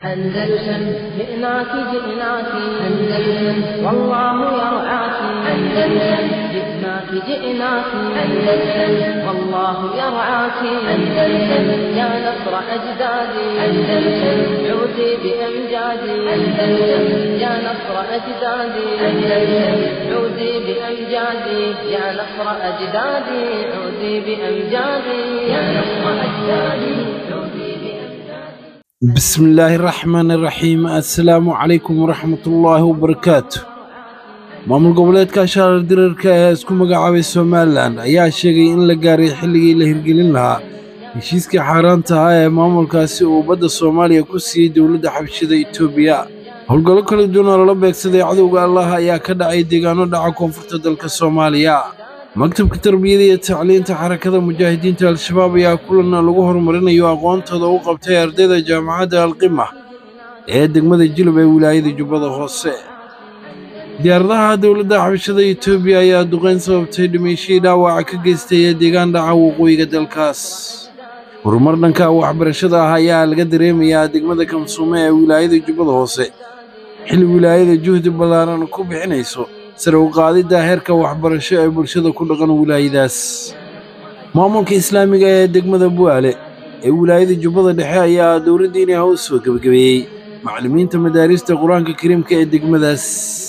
أندلسن جئناك جئناك أندلسن والله يرعاك أندلسن جئناك جئناك أندلسن والله يرعاك أندلسن يا نصر أجدادي أندلسن عودي بأمجادي أندلسن يا نصر أجدادي أندلسن عودي بأمجادي يا نصر أجدادي عودي بأمجادي يا نصر أجدادي عودي بأمجادي bismillaahi raxmaani raxiim assalaamu calaykum waraxmatullaahi wabarakaatu maamul goboleedka shaarar dirarka ee isku magacaabay somalilan ayaa sheegay in la gaaray xilligii la hirgelin lahaa heshiiskii xaaraanta ah ee maamulkaasi uu badda soomaaliya ku siiyey dowladda xabashida etoobiya howlgallo kala duwan oo lala beegsaday cadowga allah ayaa ka dhacay deegaano dhaca koonfurta dalka soomaaliya maktabka tarbiyada iyo tacliinta xarakada mujaahidiinta al-shabaab ayaa kulan lagu horumarinayo aqoontooda u qabtay ardayda jaamacadda alqima ee degmada jilub ee wilaayada jubbada hoose diyaaradaha dowladda xabashada etoobiya ayaa duqayn sababtay dhimashadii dhaawaca ka geystay ee deegaan dhaca waqooyiga dalkaas horumar dhanka waxbarashada ah ayaa laga dareemayaa degmada kamsuume ee wilaayada jubbada hoose xilli wilaayada juhdi ballaaran ku bixinayso sare u qaadidda heerka waxbarasho ee bulshada ku dhaqan wilaayadaas maamulka islaamiga ee degmada bu'aale ee wilaayada jubbada dhexe ayaa dowladdiini ah u soo gebagabeeyey macallimiinta madaarista qur-aanka kariimka ee degmadaas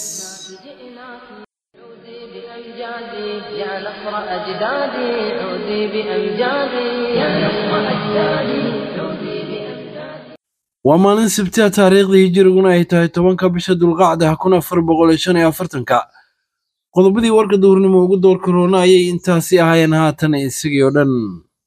عودي بأمجادي يا نصر أجدادي عودي بأمجادي يا نصر أجدادي عودي بأمجادي waa maalin sabtiha taariikhdii hijiriguna ay tahay tobanka bisha dulqacda kun afar boqol iyo shan iyo afartanka qodobadii warka duhurnimo ugu door karoona ayay intaasi ahaayeen haatan isagii oo dhan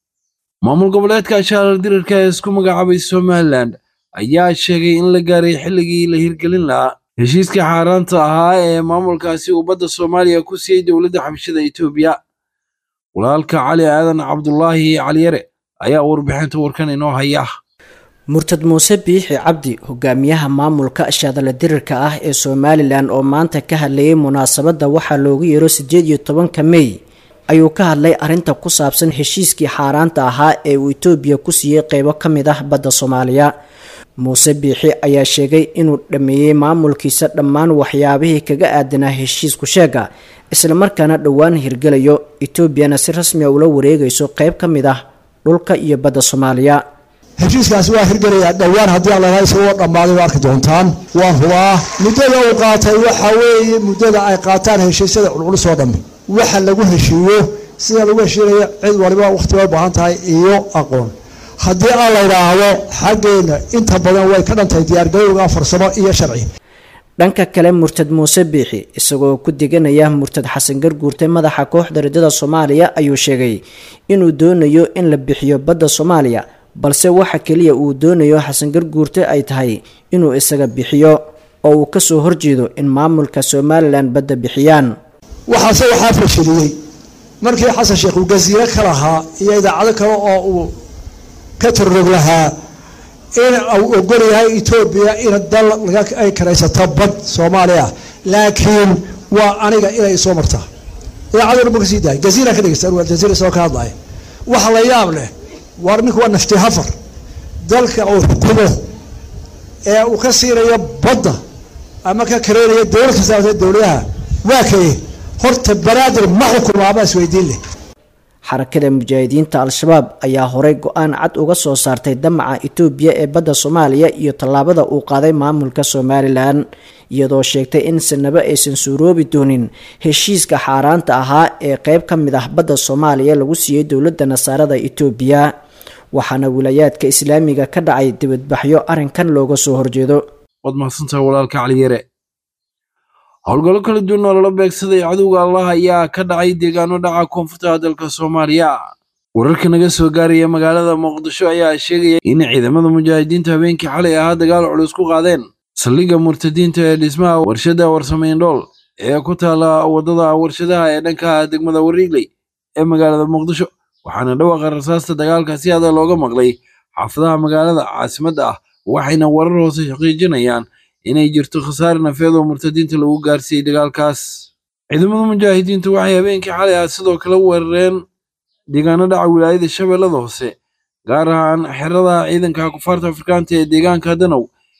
maamul goboleedka shaarar dirarka ee isku magacaabay somalilan ayaa sheegay in la gaaray xilligii la hirgelin lahaa heshiiskii xaaraanta ahaa ee maamulkaasi uu badda soomaaliya ku siiyey dowladda xabashida etoobiya walaalka cali aadan cabdulaahi caliyare ayaa warbixinta warkan inoo haya murtad muuse biixi cabdi hogaamiyaha maamulka shaadala dirirka ah ee somalilan oo maanta ka hadlayay munaasabadda waxaa loogu yeero sideed iyo tobanka mey ayuu ka hadlay arrinta ku saabsan heshiiskii xaaraanta ahaa ee uu etoobiya ku siiyey qeybo ka mid ah badda soomaaliya muuse biixi ayaa sheegay inuu dhammeeyey maamulkiisa dhammaan waxyaabihii kaga aadanaa heshiisku sheega islamarkaana dhowaan hirgelayo etoobiyana si rasmiga ula wareegayso qeyb ka mid ah dhulka iyo badda soomaaliya heshiiskaasi waa hirgelayaa dhowaan haddii allaha isagoo dhammaaday waa arki doontaan waan hubaa muddada uu qaatay waxa weeye muddada ay qaataan heshiisyada culculus oo dhammi waxa lagu heshiiyo sida lagu heshiinayo cid waliba wakhtiga u baahan tahay iyo aqoon haddii aan la yidhaahdo xaggeenna inta badan way ka dhantahay diyaargarowga farsamo iyo sharci dhanka kale murtad muuse biixi isagoo ku deganaya murtad xasan garguurte madaxa kooxda riddada soomaaliya ayuu sheegay inuu doonayo in la bixiyo badda soomaaliya balse waxa keliya uu doonayo xasan garguurte ay tahay inuu isaga bixiyo oo uu kasoo horjeedo in maamulka somalilan badda bixiyaan waxaase waxaa fashiliyey markii xasan sheekh uu gasiiro ka lahaa iyo idaacado kale oo uu ka turrog lahaa in uu ogol yahay etoobiya in dal ay karaysato bad soomaaliya laakiin waa aniga inay soo martaa idaacaduna ma kasii dahay gasiira ka dhegeysta aljaziira isagoo ka hadlaya waxa la yaab leh war ninku waa nafti hafar dalka uu xukumo ee uu ka siinayo badda ama ka kareynayo dowlad kastaata dowladaha waa kaye horta banaadir ma xukumo ama isweydiin leh xarakada mujaahidiinta al-shabaab ayaa horey go-aan cad uga soo saartay damaca etoobiya ee badda soomaaliya iyo tallaabada uu qaaday maamulka somalilan iyadoo sheegtay in sanabo aysan suuroobi doonin heshiiska xaaraanta ahaa ee qeyb ka mid ah badda soomaaliya lagu siiyey dowladda nasaarada etoobiya waxaana wilaayaadka islaamiga ka dhacay dibadbaxyo arrinkan looga soo horjeedo waad mahadsantahay walaalka caliyare howlgallo kala duwan oo lala beegsaday cadowga allah ayaa ka dhacay deegaano dhaca koonfurta dalka soomaaliya wararka naga soo gaaraya magaalada muqdisho ayaa sheegaya in ciidamada mujaahidiinta habeenkii xalay ahaa dagaal culus ku qaadeen saldhigga murtadiinta ee dhismaha warshadda warsameyn-dhool ee ku taala waddada warshadaha ee dhanka degmada wariigley ee magaalada muqdisho waxaana dhawaaqa rasaasta dagaalka si adag looga maqlay xaafadaha magaalada caasimadda ah waxayna warar hoose xaqiijinayaan inay jirto khasaare nafeed oo murtadiinta lagu gaarsiiyey dagaalkaas ciidamada mujaahidiintu waxay habeenkii xalay ah sidoo kale weerareen deegaano dhaca wilaayada shabeellada hoose gaar ahaan xerada ciidanka kufaarta afrikaanta ee deegaanka danow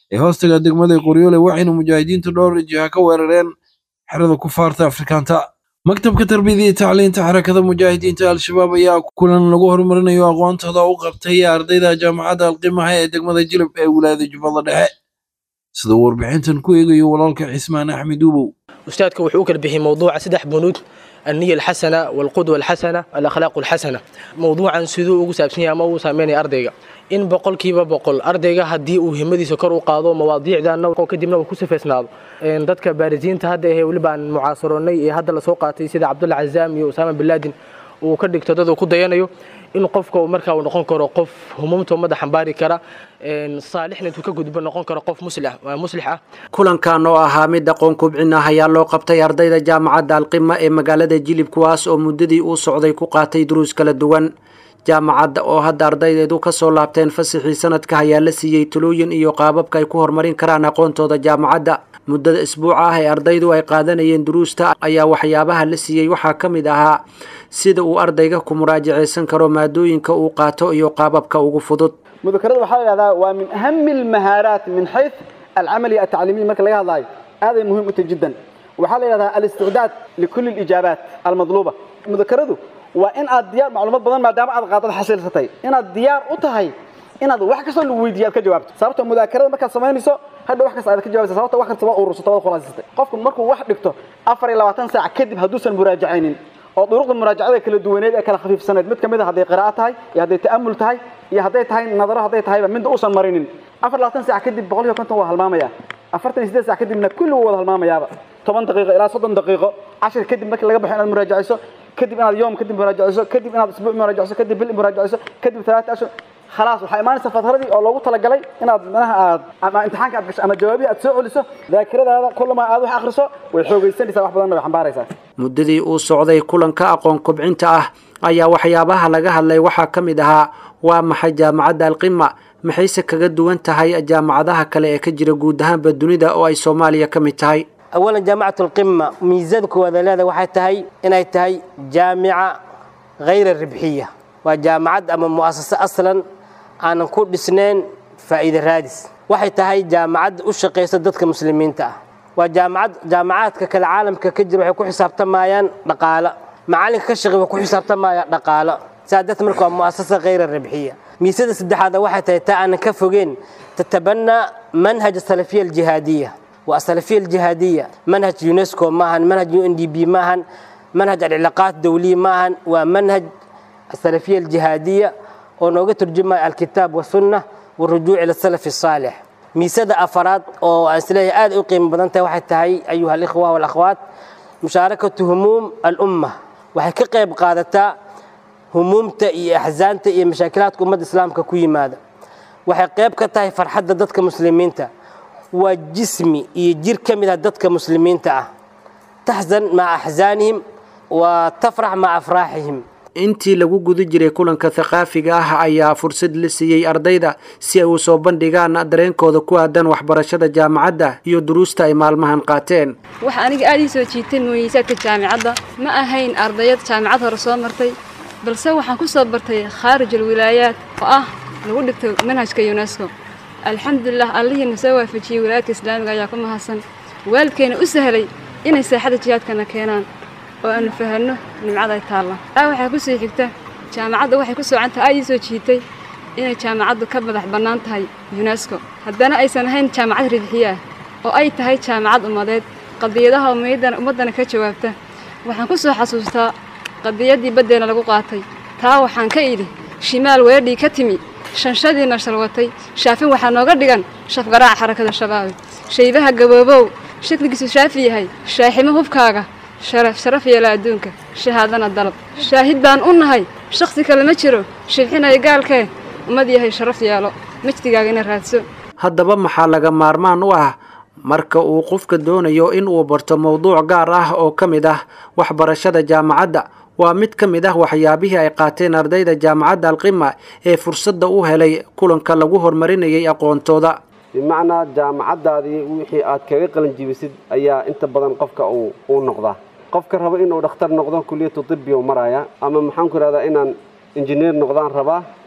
ee hoostaga degmada qoryoole waxayna mujaahidiintu dhowr jiha ka weerareen xerada kufaarta afrikaanta maktabka tarbiyada iyo tacliinta xarakada mujaahidiinta al-shabaab ayaa kulan lagu horumarinayo aqoontooda u qabtay ardayda jaamacadda alqimaha ee degmada jilib ee wilaayada jubbada dhexe sida uu warbixintan ku eegayo walaalka cismaan axmed uubow ustaadka wuxuu u kala bixiyey mowduuca saddex bunuud النية الحسنة والقدوة الحسنة الأخلاق الحسنة موضوعا سيدو ugu saabsan yahay ama uu saameynaya ardayga in boqolkiiba boqol ardayga haddii uu himadiisa kor u qaado mawaadiicdana kadibna uu ku sifeysnaado dadka baarisiinta hadda ahee weliba aan mucaasaroonay ee hadda lasoo qaatay sida cabdulla cazaam iyo usaama bin laadin uu ka dhigto dad uu ku dayanayo in qofka uu markaa uu noqon karo qof humumta ummadda xambaari kara saalixna intuu ka gudbo noqon karo qof muslix ah kulankan oo ahaa mid aqoon kubcin ah ayaa loo qabtay ardayda jaamacadda alqima ee magaalada jilib kuwaas oo muddadii uu socday ku qaatay duruus kala duwan jaamacadda oo hadda ardaydeedu ka soo laabteen fasaxii sanadka ayaa la siiyey talooyin iyo qaababka ay ku horumarin karaan aqoontooda jaamacadda muddada isbuuca ah ee ardaydu ay qaadanayeen duruusta ayaa waxyaabaha la siiyey waxaa ka mid ahaa sida uu ardayga ku muraajacaysan karo maadooyinka uu qaato iyo qaababka ugu fudud mudakarada waxaa la yidhahdaa waa min ahami almahaaraat min xayd alcamali atacliimiy marka laga hadlaayo aaday muhiim u tahay jiddan waxaa la yidhahdaa alisticdaad likulli alijaabaat almadluuba mudakaradu waa in aad diyaar macluumaad badan maadaama aad qaadad xasiilsatay inaad diyaar u tahay inaad wax kastoo lagu weydiiyo aad ka jawaabto sababta mudaakarada markaad samaynayso hadha wax kasta aad ka jawabaysa sababta wax kasta waa urursato waad khulaasisatay qofku markuu wax dhigto afar iyo labaatan saac kadib hadduusan muraajacaynin oo duruqda muraajacada kala duwaneed ee kala khafiifsaneed mid kamid a hadday qiraa'o tahay iyo hadday ta'amul tahay iyo hadday tahay nadaro hadday tahayba midda uusan marinin afar labaatan saac kadib boqol iyo konton waa halmaamaya afartan iyo siddeed saac kadibna kulli wuu wada halmaamayaaba toban daqiiqo ilaa soddon daqiiqo cashir kadib markii laga baxo inaad muraajacayso kadib inaad yoom kadib muraajacayso kadib inaad isbuuc muraajacayso kadib bil muraajacayso kadib talaata ashhur khalaas waxaa imaanaysa fatradii oo loogu talagalay inaad manaha aad ama imtixaanka aad gasho ama jawaabihi aad soo celiso daakiradaada kullama aad wax akhriso way xoogaysanaysaa wax badanna way xambaaraysaa muddadii uu socday kulanka aqoon kubcinta ah ayaa waxyaabaha laga hadlay waxaa ka mid ahaa waa maxay jaamacadda alqima maxayse kaga duwan tahay jaamacadaha kale ee ka jira guud ahaanba dunida oo ay soomaaliya ka mid tahay awalan jaamacatu alqima miisada koowaada leeda waxay tahay inay tahay jaamica hayra ribxiya waa jaamacad ama mu'asase aslan aanan ku dhisnayn faa'iide raadis waxay tahay jaamacad u shaqaysa dadka muslimiinta ah waa jaamacad jaamacaadka kale caalamka ka jira waxay ku xisaabtamayaan dhaqaalo macalinka ka shaqey way ku xisaabtamaya dhaqaalo saa darteed marka waa mu'asasa hayra ribxiya miisada saddexaada waxay tahay taa aanan ka fogeen tatabannaa manhaj asalafiya aljihaadiya waa asalafiya aljihaadiya manhaj unesco maahan manhaj u n d b maahan manhaj alcilaaqaat dawliya maahan waa manhaj asalafiya aljihaadiya oo nooga turjumaya alkitaab wasunna warujuuc ila salafi asaalix miisada afaraad oo aan isleeyahay aad u qiimo badan tahay waxay tahay ayuha alikhwa walakhwaat mushaarakatu humuum alumma waxay ka qayb qaadataa humuumta iyo axsaanta iyo mashaakilaadka ummadda islaamka ku yimaada waxay qayb ka tahay farxadda dadka muslimiinta waa jismi iyo jir ka mid ah dadka muslimiinta ah taxzan maca axsaanihim wa tafrax maca afraaxihim intii lagu guda jiray kulanka thaqaafiga ah ayaa fursad la siiyey ardayda si ay u soo bandhigaan dareenkooda ku aadan waxbarashada jaamacadda iyo duruusta ay maalmahan qaateen waxa aniga aad ii soo jiitay muweysaadka jaamicadda ma ahayn ardayad jaamicad hore soo martay balse waxaan ku soo bartay khaarij alwilaayaat oo ah lagu dhigto manhajka yunesko alxamdulilah allihiina soo waafajiyey wilaayadka islaamiga ayaa ku mahadsan waalidkeena u sahlay inay saaxada jihaadkana keenaan oo aanu fahanno nimcada ay taalla aa waxaa ku sii xigta jaamacadda waxay ku soocantaha aad ii soo jiitay inay jaamacaddu ka madax bannaan tahay yunesko haddana aysan ahayn jaamacad ribxiye ah oo ay tahay jaamacad ummadeed qadiyadaha ummaddana ka jawaabta waxaan ku soo xasuustaa qadiyaddii baddeena lagu qaatay taa waxaan ka idhi shimaal weedhii ka timi shanshadiina shalwatay shaafin waxaa nooga dhigan shafgaraaca xarakada shabaabe shaybaha gaboobow shakligiisu shaafi yahay shaaximo hubkaaga sharaf sharaf yeela adduunka shahaadana dalab shaahid baan u nahay shakhsi kale ma jiro shibxinaya gaalkee ummad yahay sharaf yeelo majdigaagana raadso haddaba maxaa laga maarmaan u ah marka uu qofka doonayo in uu barto mowduuc gaar ah oo ka mid ah waxbarashada jaamacadda waa mid ka mid ah waxyaabihii ay qaateen ardayda jaamacadda alqima ee fursadda u helay kulanka lagu horumarinayay aqoontooda bimacnaa jaamacaddaadii wixii aad kaga qalanjibisid ayaa inta badan qofka uu noqdaa qofka raba inuu dhakhtar noqdo kuliyatu tibbi u maraya ama maxaan ku ihahdaa inaan injineer noqdaan rabaa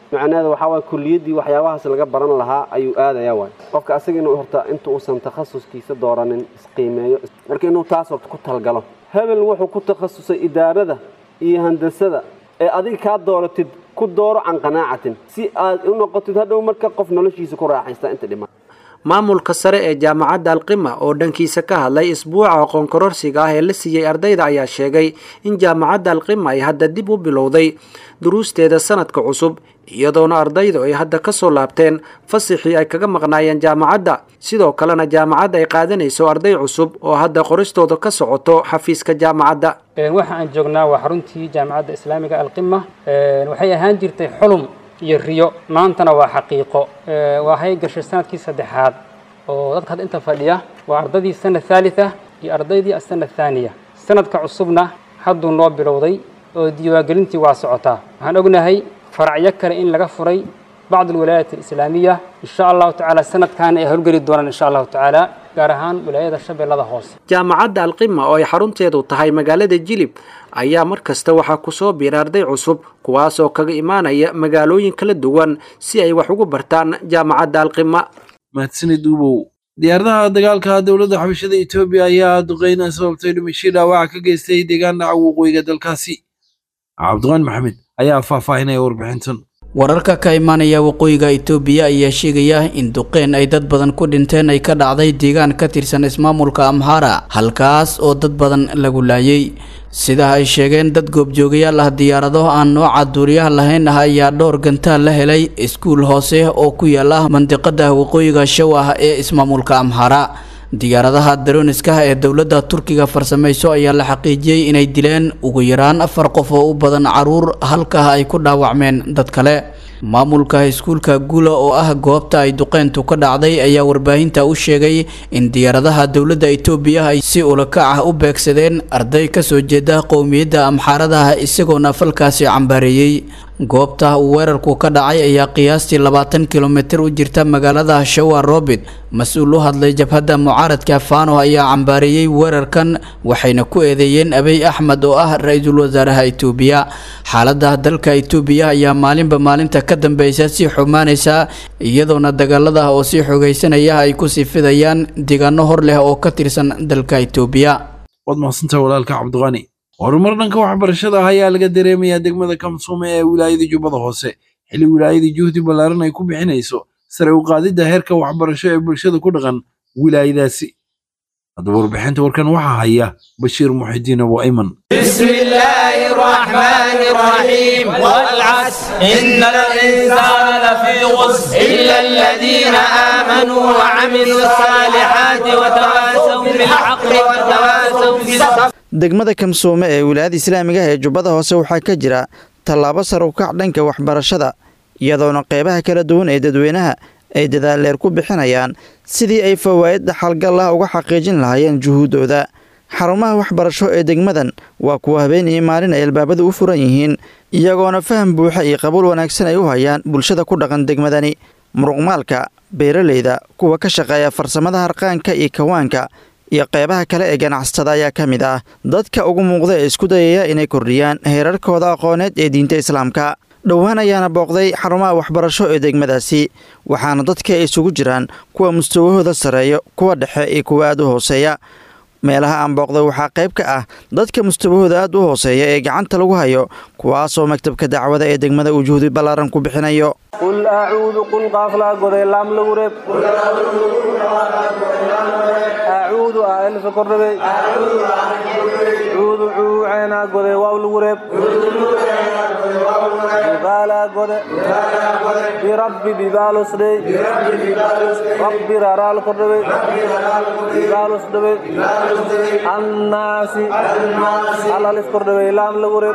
macnaheeda waxaa waay kuliyaddii waxyaabahaas laga baran lahaa ayuu aadaya waay qofka asaga inuu horta inta uusan takhasuskiisa dooranin isqiimeeyo marka inuu taas horta ku talgalo hebel wuxuu ku takhasusay idaarada iyo handasada ee adiga kaa dooratid ku dooro can qanaacatin si aad u noqotid hadhow marka qof noloshiisa ku raaxaysta inta dhiman maamulka sare ee jaamacadda alqima oo dhankiisa ka hadlay isbuuca aqoon kororsiga ah ee la siiyey ardayda ayaa sheegay in jaamacadda alqima ay hadda dib u bilowday duruusteeda sanadka cusub iyadoona ardaydu ay hadda ka soo laabteen fasixii ay kaga maqnaayeen jaamacadda sidoo kalena jaamacadda ay qaadanayso arday cusub oo hadda qoristooda ka socoto xafiiska jaamacadda waxa aan joognaa waa xaruntii jaamacadda islaamiga alqima waxay ahaan jirtay xulum iyo riyo maantana waa xaqiiqo waxay gashay sanadkii saddexaad oo dadka hadda inta fadhiya waa ardaydii sana thalitha iyo ardaydii asana thaaniya sanadka cusubna hadduu noo bilowday oo diiwaangelintii waa socotaa waxaan ognahay faracyo kale in laga furay bacd alwilaayaat alislaamiya insha allahu tacaala sanadkaana ay howlgeli doonaan insha allahu tacaala gaar ahaan wilaayada shabeellada hoose jaamacadda alqima oo ay xarunteedu tahay magaalada jilib ayaa mar kasta waxaa kusoo biira arday cusub kuwaasoo kaga imaanaya magaalooyin kala duwan si ay wax ugu bartaan jaamacadda alqima mahadsanid ubow diyaaradaha dagaalka dowladda xabashada etoobiya ayaa duqeyna sababtay dhimashii dhaawaca ka geystay deegaan dhaca waqooyiga dalkaasi cabdiqaan maxamed ayaa faahfaahinaya warbixintan wararka ka imaanaya waqooyiga itoobiya ayaa sheegaya in duqeyn ay dad badan ku dhinteen ay ka dhacday deegaan ka tirsan ismaamulka amhara halkaas oo dad badan lagu laayay sida ay sheegeen dad goobjoogayaal ah diyaarado aan nooca duuriyaha lahayn ah ayaa dhowr gantaal la helay iskuul hoose oo ku yaala mandiqada waqooyiga show ah ee ismaamulka amhara diyaaradaha daroniska ee dowladda turkiga farsamayso ayaa la xaqiijiyey inay dileen ugu yaraan afar qof oo u badan caruur halkaa ay ku dhaawacmeen dad kale maamulka iskuulka gula oo ah goobta ay duqeyntu ka dhacday ayaa warbaahinta u sheegay in diyaaradaha dowladda itoobiya ay si ulakac ah u beegsadeen arday kasoo jeeda qowmiyadda amxaaradaha isagoona falkaasi cambaareeyey goobta uu weerarku ka dhacay ayaa qiyaastii labaatan kilomitir u jirta magaalada shawa robit mas-uul u hadlay jabhadda mucaaradka fano ayaa cambaareeyey weerarkan waxayna ku eedeeyeen abiy axmed oo ah ra-iisul wasaaraha itoobiya xaalada dalka itoobiya ayaa maalinba maalinta ka dambeysa sii xumaanaysa iyadoona dagaalada oo sii xogeysanaya ay kusii fidayaan deegaano hor leh oo ka tirsan dalka itoobiya waad mahadsantaha walaalka cabdiqani horumar dhanka waxbarashada ah ayaa laga dareemayaa degmada kamsuume ee wilaayada jubbada hoose xilli wilaayada juhdi ballaaran ay ku bixinayso sare u qaadidda heerka waxbarasho ee bulshada ku dhaqan wilaayadaasi haddaba warbixinta warkan waxaa haya bashiir muxidiin abu ayman بسم الله الرحمن الرحيم والعصر إن الإنسان لفي غصر إلا الذين آمنوا وعملوا الصالحات وتواصوا بالحق وتواصوا بالصبر degmada kamsoome ee wilaayada islaamiga ee jubbada hoose waxaa ka jira tallaabo sar u kac dhanka waxbarashada iyadoona qeybaha kala duwan ee dadweynaha ay dadaalleer ku bixinayaan sidii ay fawaa'id dhaxalgal ah uga xaqiijin lahaayeen juhuuddooda xarumaha waxbarasho ee degmadan waa kuwa habeenii maalin ay albaabadu u furan yihiin iyagoona faham buuxa iyo qabuul wanaagsan ay u hayaan bulshada ku dhaqan degmadani muruqmaalka beeraleyda kuwa ka shaqeeya farsamada harqaanka iyo kawaanka iyo qeybaha kale ee ganacsatada ayaa ka mid ah dadka ugu muuqda ee isku dayaya inay kordhiyaan heerarkooda aqooneed ee diinta islaamka dhowaan ayaana booqday xarumaha waxbarasho ee degmadaasi waxaana dadka ay isugu jiraan kuwa mustawahooda sareeyo kuwa dhexe iyo kuwa aad u hooseeya meelaha aan booqday waxaa qayb ka ah dadka mustawahooda aad u hooseeya ee gacanta lagu hayo kuwaasoo maktabka dacwada ee degmada uu juhdi ballaaran ku bixinayo qul acuudu qul qaaflaa goday laam lagu reeb acuudu aa elfa kordhabey cuudu cuuceenaa goday waaw lagu reeb bibaalaa gode birabbi bibaalosdhey rabbi raraal kordhabey bibaalosdhabey annaasi alalis kordhabey laam lagu reeb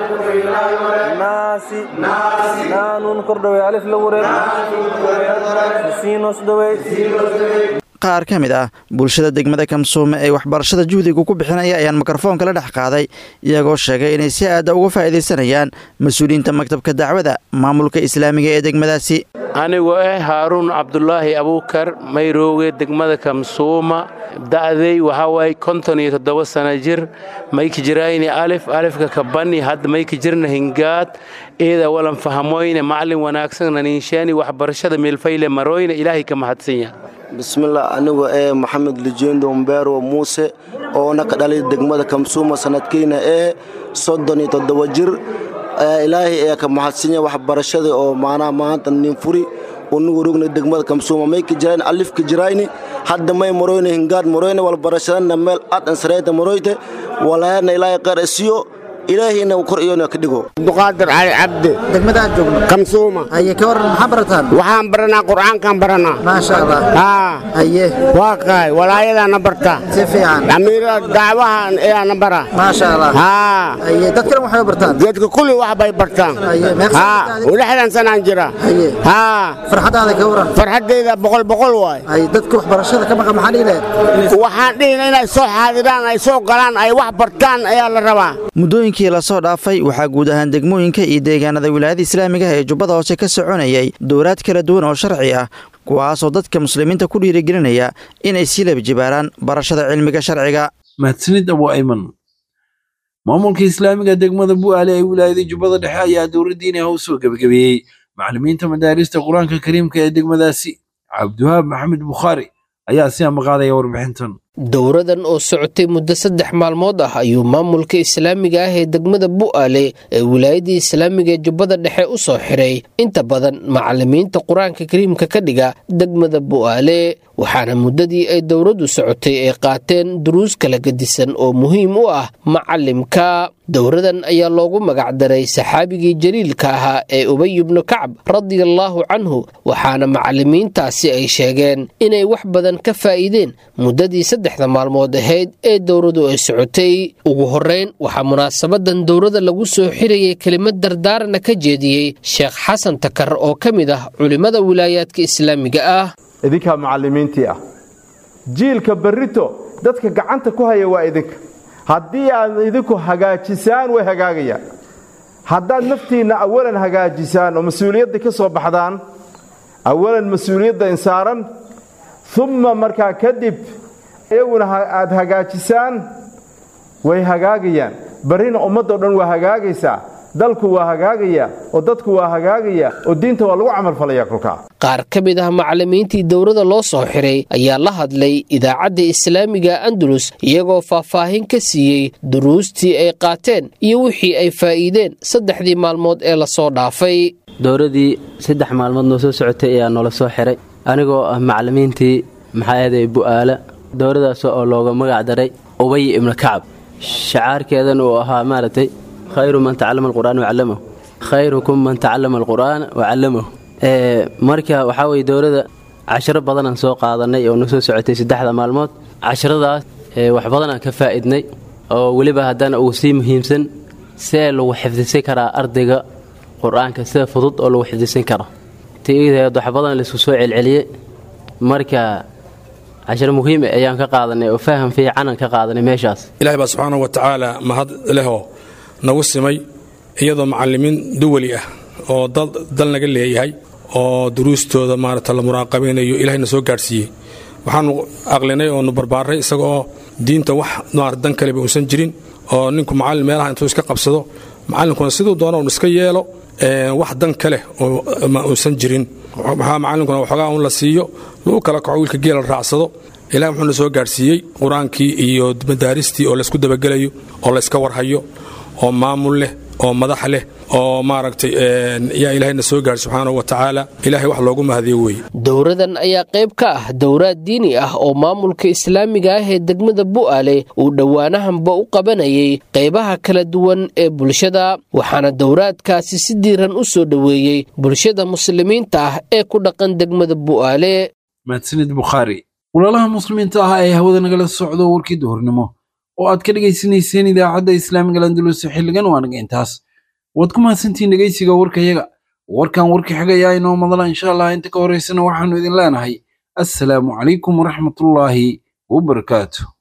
naasi naanun kordhabey alif lagu reeb siinosdhabey qaar ka mid ah bulshada degmada kamsuume ee waxbarashada juhdiga ku bixinaya ayaan mikrofoonka la dhex qaaday iyagoo sheegay inay si aada uga faa'iidaysanayaan mas-uuliyiinta maktabka dacwada maamulka islaamiga ee degmadaasi anigoo ah haaruun cabdulaahi abuukar mayrooge degmada kamsuuma da'day waxaa waaye konton iyo toddoba sana jir mayka jirayni alif alifka kabani hadda mayka jirna hingaad eeda walan fahamoyne macalin wanaagsan naniinsheeni waxbarashada meelfayle maroyne ilaahay ka mahadsan yaha bismillah anigu ee maxamed lijendo mbero muuse oona ka dhalay degmada kamsuuma sanadkiina ee soddon iyo toddoba jir ilaahay ayaa ka mahadsanya waxbarashada oo maanaha maanta nin furi unugu rugna degmada kamsuuma may ka jirayni alif ka jirayni hadda may maroyne hingaad maroyne walbarashadana meel aad ansarayta maroyte walaayana ilaahay qeer isiyo ilaahayna kor iyona ka dhigo abduqaadir cali cabdi degmada aad joogno kamsuuma haye ka waran maxaa barataan waxaan baranaa qur'aankaan baranaa maasha allah haa haye waa qaay walaayadaana barta si fiican amiira dacwahan ayaana bara maasha allah haa haye dad kale waxay bartaan dadka kulli wax bay bartaan haye haa lixdan sanaan jira haye haa farxadaada ka waran farxaddayda boqol boqol waay haye dadka waxbarashada ka maqan maxaa dhihi lahayd waxaan dhihina inay soo xaadiraan ay soo galaan ay wax bartaan ayaa la rabaa muddooyinkii lasoo dhaafay waxaa guud ahaan degmooyinka iyo deegaanada wilaayada islaamiga ah ee jubbada hoose ka soconayay dowlaad kala duwan oo sharci ah kuwaasoo dadka muslimiinta ku dhiirigelinaya inay sii labajibaaraan barashada cilmiga sharciga mahadsanid abu ayman maamulka islaamiga degmada bu'aale ee wilaayada jubbada dhexe ayaa dowladdiina u soo gebagabeeyey macallimiinta madaarista qur-aanka kariimka ee degmadaasi cabdiwahaab maxamed bukhaari ayaa si amaqaadaya warbixintan dowradan oo socotay muddo saddex maalmood ah ayuu maamulka islaamiga ah ee degmada bu'aale ee wilaayadii islaamiga ee jubbada dhexe u soo xiray inta badan macallimiinta qur-aanka kariimka ka dhiga degmada bu'aale waxaana muddadii ay dowraddu socotay ay qaateen duruus kala gedisan oo muhiim u ah macallimka dowradan ayaa loogu magacdaray saxaabigii jaliilka ahaa ee ubay ibnu kacab radiallaahu canhu waxaana macallimiintaasi ay sheegeen inay wax badan ka faa'iideen muddadii saddexda maalmood ahayd ee dowradu ay socotay ugu horrayn waxaa munaasabadan dowrada lagu soo xirayay kelimad dardaarana ka jeediyey sheekh xasan takar oo ka mid ah culimmada wilaayaadka islaamiga ah idinkaa macallimiintii ah jiilka berrito dadka gacanta ku haya waa idinka haddii aad idinku hagaajisaan way hagaagayaan haddaad naftiinna awalan hagaajisaan oo mas-uuliyadda ka soo baxdaan awalan mas-uuliyadda insaaran umma markaa kadib iyaguna aad hagaajisaan way hagaagayaan barrina ummaddao dhan waa hagaagaysaa dalku waa hagaagaya oo dadku waa hagaagaya oo diinta waa lagu camalfalaya kolkaa qaar ka mid ah macallimiintii dowrada loo soo xiray ayaa la hadlay idaacadda islaamiga andalus iyagoo faahfaahin ka siiyey duruustii ay qaateen iyo wixii ay faa'iideen saddexdii maalmood ee lasoo dhaafay dowradii saddex maalmood noo soo socotay ayaa noola soo xiray anigoo ah macallimiintii maxaa eeday bu'aala dowradaas oo looga magac daray ubay ibnu kacab shacaarkeedan uu ahaa maaragtay khayru man tacallama alqur'aan wacallamahu khayrukum man tacallama alqur'aana wacallamahu marka waxaa weye dowladda cashiro badanaan soo qaadanay oo na soo socotay saddexda maalmood casharadaas wax badanaan ka faa'idnay oo weliba haddana ugu sii muhiimsan see lagu xifdisan karaa ardayga qur-aanka sida fudud oo lagu xifdisan karo tiideed wax badan laisku soo celceliyey marka cashiro muhiim ayaan ka qaadanay oo faham fiicanan ka qaadanay meeshaas ilahay baa subxaanahu wa tacaala mahad lehoo nagu simay iyadoo macallimiin duwali ah oo dal naga leeyahay oo duruustooda maarata la muraaqabaynayo ilahayna soo gaadhsiiyey waxaanu aqlinay oonu barbaaray isagaoo diinta wax maar dan kaleba uusan jirin oo ninku macallin meelaha intuu iska qabsado macallinkuna siduu doona un iska yeelo wax dan ka leh uusan jirin maxaa macallinkuna waxoogaa un la siiyo lagu kala kaco wiilka geela raacsado ilahi wuxuuna soo gaadhsiiyey qur-aankii iyo madaaristii oo laysku dabagelayo oo layska warhayo oo maamul leh oo madax leh oo maaragtay yaa ilahayna soo gaadhi subxaanahu wa tacaala ilahay wax loogu mahadiyo weeye dowradan ayaa qayb ka ah dowraad diini ah oo maamulka islaamiga ah ee degmada bu'aale uu dhowaanahanba u qabanayay qaybaha kala duwan ee bulshada waxaana dowraadkaasi si diiran u soo dhoweeyey bulshada muslimiinta ah ee ku dhaqan degmada bu'aale mahadsanid bukhaari walaalaha muslimiinta ah ee hawada nagala socdo warkii duhurnimo oo aad ka dhegaysanayseen idaacadda islaamiga landulus xilligan waa naga intaas waad ku mahadsantihiin dhegaysiga warkayaga warkan warka xigayaa inoo madala insha allah inta ka horaysana waxaannu idin leenahay assalaamu calaykum waraxmatullaahi wabarakaatu